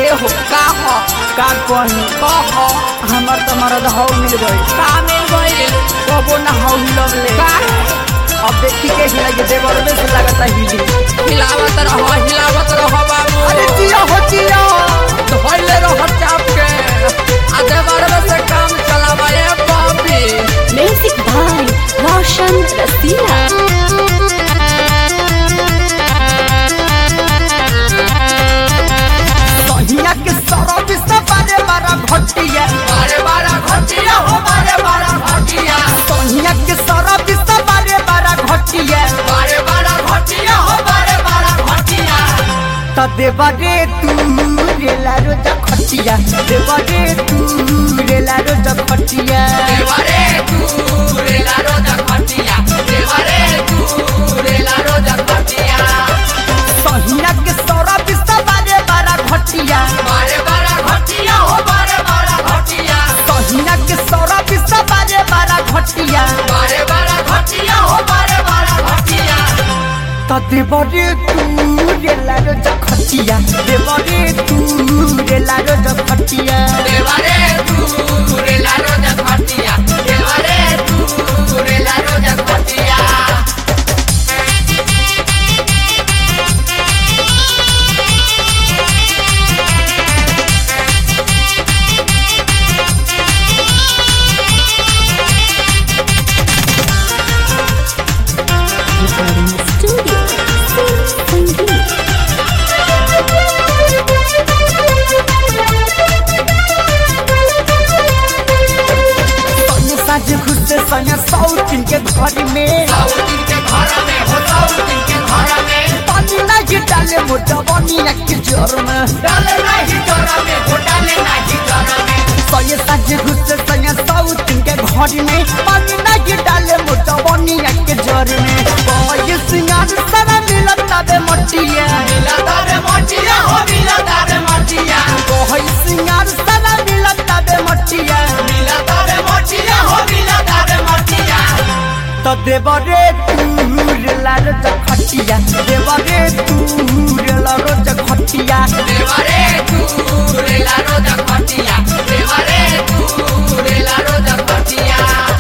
ए हो का हो का कही कह हमर त मरद हौ मिल गई का मिल गइल कबो ना हौ मिलले का अब देखी के हिला के देवर में से लगता हिली हिलावत रह हिलावत रह बाबू अरे जिया हो जिया धोइले रह चाप के आ देवर में से काम चलावा ए बाबी Music by Roshan Rasila. सहिया के सरब से बारे बारा घटिया बारे बारा घटिया हो बारे बारा घटिया सहिया के सरब से बारे बारा घटिया बारे बारा घटिया हो बारे बारा घटिया त देवरे तू रेला रोज खटिया देवरे तू रेला रोज खटिया देवरे तू रेला रोज घटिया देवरे तू रेला रोज घटिया सहिया के सरब से बारे बारा घटिया बारे बारा घटिया हो बारे बारा घटिया सहिया के सरब से बारे बारा घटिया बारे बारा घटिया हो बारे बारा घटिया त देवरे तू रेला रोज खटिया देवरे तू रेला रोज खटिया देवरे तू रेला रोज घटिया देवरे तू रेला रोज घटिया Studio. Sangeet. सैया साझ खुशे सैया सौतिन के घर में साउदिन के घर में हो साउदिन के घर में पानी नहीं डाले मोटा बनिया के जोर में डाले नहीं जरा में हो डाले नहीं जरा में सैया साझ खुशे सैया सौतिन के घर में पानी नहीं डाले मोटा बनिया के जोर में कोई सिंगार सारा मिलत तबे मटिया मिला तारे मटिया हो मिला तारे मटिया कोई सिंगार सारा मिलत तबे मटिया मिला तारे मटिया हो मिला तारे मटिया त देवरे तू लारो खटिया देवरे तू लारो खटिया देवरे तू रेला रोज घटिया देवरे तू रेला रोज घटिया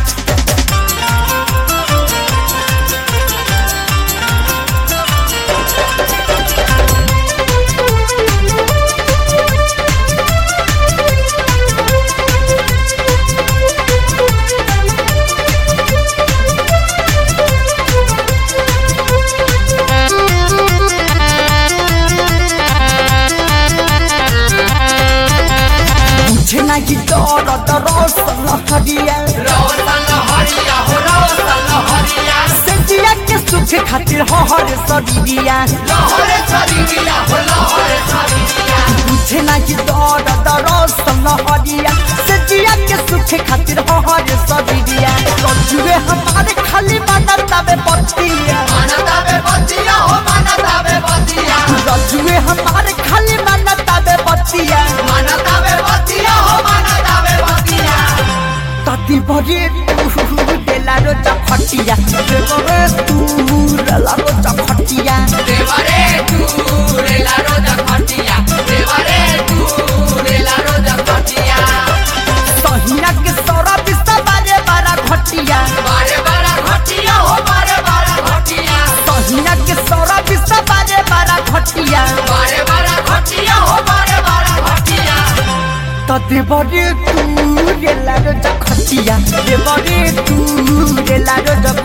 मुझे नहीं डर दरसन हरिया रोशन हरिया हो रोशन हरिया सेजिया के सुख खातिर हर सरिया लहरे छरिया हो लहरे छरिया मुझे नहीं डर दरसन हरिया सेजिया के सुख खातिर हर सरिया रजुए हमारे खाली मानर तबे पतिया मानता बे बतिया हो मानता बे बतिया रजुए हमारे खाली मानर तबे पतिया मानता बे बतिया हो मानता बे बतिया ताती भरे तू देला रो चखटिया देवरे तू देला रो चखटिया देवरे तू रेला रोज घटिया देवरे तू रेला रोज घटिया सहिया के सौरा बिस्ता बारे बारा घटिया बारे बारा घटिया हो बारे बारा घटिया सहिया के सौरा बिस्ता बारे बारा घटिया बारे बारा घटिया हो बारे बारा घटिया त देवरे तू देला रो चखटिया देवरे तू देला रो